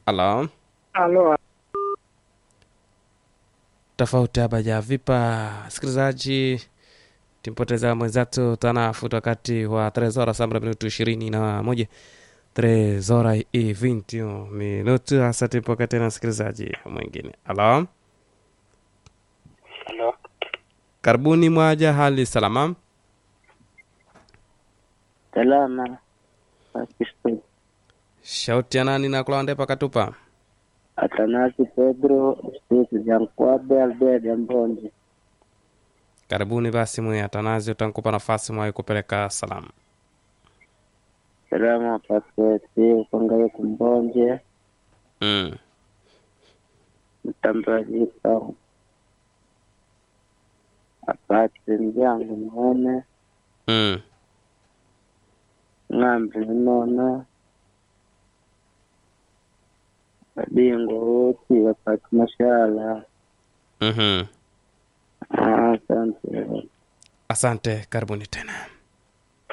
Halo, Alo, tofauti hapa ja vipa sikilizaji, timpoteza mwenzetu tanafuta wakati wa tres horas sambra minutu ishirini na moja tres horas i vinti minutu hasa timpoka tena msikilizaji mwingine. Halo, alo, karibuni mwaja, hali salama? salama. Pakistan. Shauti ya nani na kulawande pakatupa? Atanasi Pedro Stiki Jankwabe Albert Ambonje. Karibuni basi mwe Atanazi, utankupa nafasi mwayi kupeleka salamu. Salama Paketi Ukongaye Kumbonje Mm. Mtambazika Apati Mjangu Mwene Mm. Ng'ambi Mnona Badingo wote wapati mashala. Mhm. Ah, Asante. Asante, karibuni tena.